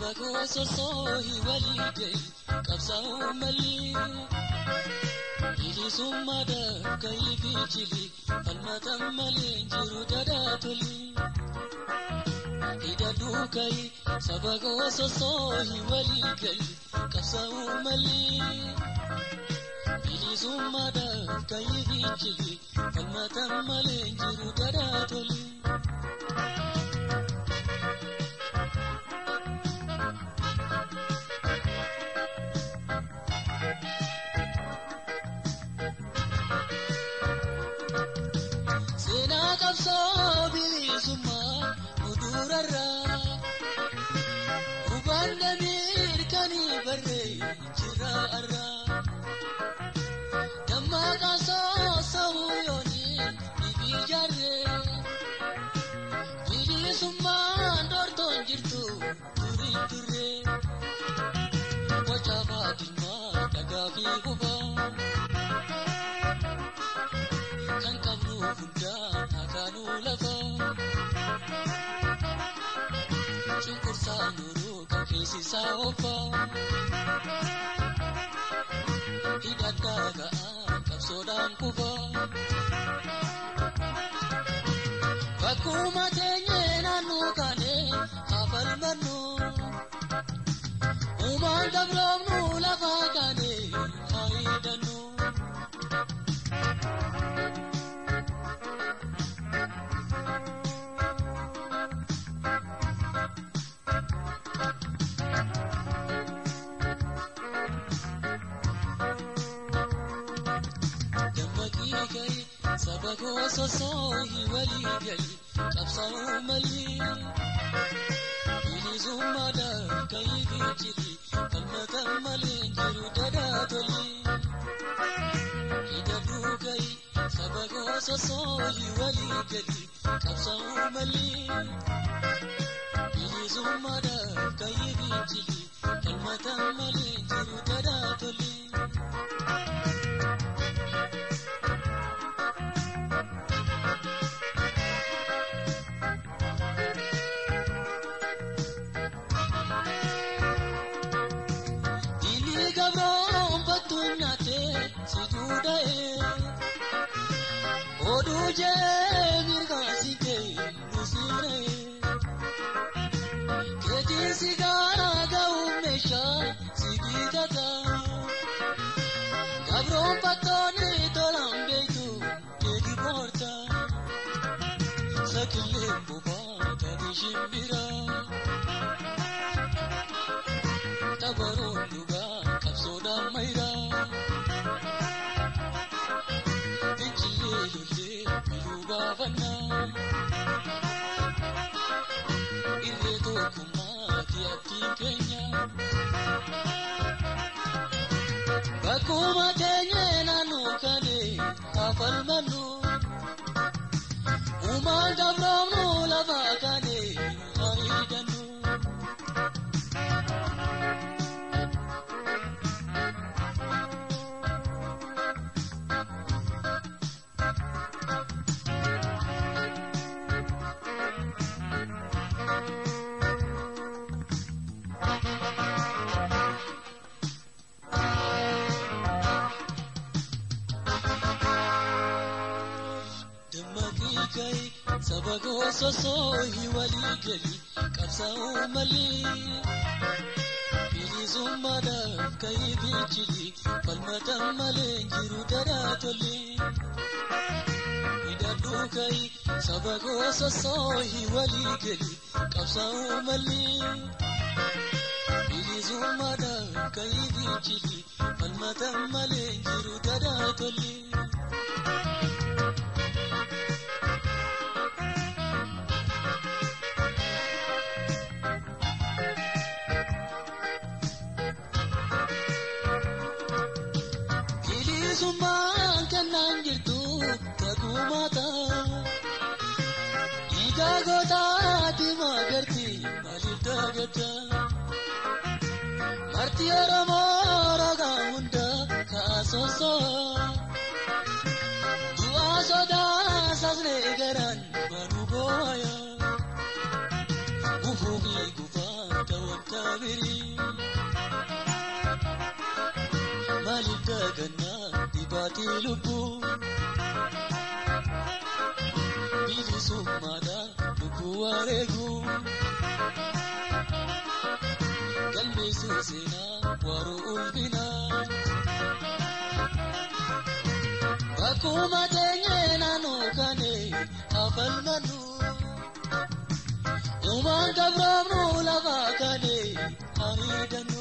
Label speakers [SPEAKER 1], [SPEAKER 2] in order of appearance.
[SPEAKER 1] saba koo sossoohi walii gahi qabsaa'uu malli. Bilisummaadhaaf ka'ii fiichili falmatan malee jiru dadaa toli. Hidhadhuu ka'ii saba koo sossoohi walii gahi qabsaa'uu malli. Bilisummaadhaaf ka'ii fiichili falmatan malee jiru dadaa toli. Seenaa qabsoo bilisummaa mudurarraa hubanna mirkanii barree jira arraa dammaqaa soosa'uu yooniin dhibii jaarree bilisummaan dortoon jirtu durii turree boca faatimaa dhagaa fi hubaa. kan qabnu hundaan hakaanuu lafa. Cunqursaa nuruu kan keessisaa ofa. Hidhadhaa ga'aa qabsoodhaan kufa. Bakkuma teenyee naannoo kaanee haafal mannu. Uumaan dabroomnu lafa kaanee haa hidhannu. dammaqii gahi saba koo sossoohi walii gali qabsaa'uu malli bilisummaadhaaf ka'ii fiichili falmatan malee jiru dadaa toli hidhadhuu gahi saba koo sossoohi walii gali qabsaa'uu malli bilisummaadhaaf ka'ii fiichili falmatan malee jiru dadaa toli. Dili gabroon battuun nyaatee si duudha'ee oduu jee mirgaa si kee nu siiree keetiin si gaara ga'uun meeshaa si bitata gabroon battoonni tolaan beektu keeki boorta sakillee bobaa taate shimbiraa. Tabaroon dhugaa qabsoodhaan mayiraa. Fincillee lollee biluu baafannaa. Irree tokkummaa tiyattiin keenya. Bakkuma teenyee naannoo kanee haafal mannu. Uumaan dabroomnu lafa kanee haa hidhannu. dammaqii gahi saba koo sossoohi walii gali qabsaa'uu malli bilisummaadhaaf ka'ii fiichili falmatan malee jiru dadaa tolli hidhadhuu gahi saba koo sossoohi walii gali qabsaa'uu malli bilisummaadhaaf ka'ii fiichili falmatan malee jiru dadaa tolli. bilisummaan kennaan jirtu tagumaata dhiigaa gootaati maagarti maaliif daagata marti oromoo rogaa hunda kaasoosaa du'aa sodaa sasnee garaan manuu booya gufuu fi gufaa ta'uun firii. Maaliif daagannaa dhibaatii lubbuu? Bilisummaadhaan lubbuu wareeguu. Galmeessuu seenaa waruu ulfinaa. Akkuma teenyee naannoo kanee hafalmannu. Uumaan gabraamnu lafa kanee hamiidhannu.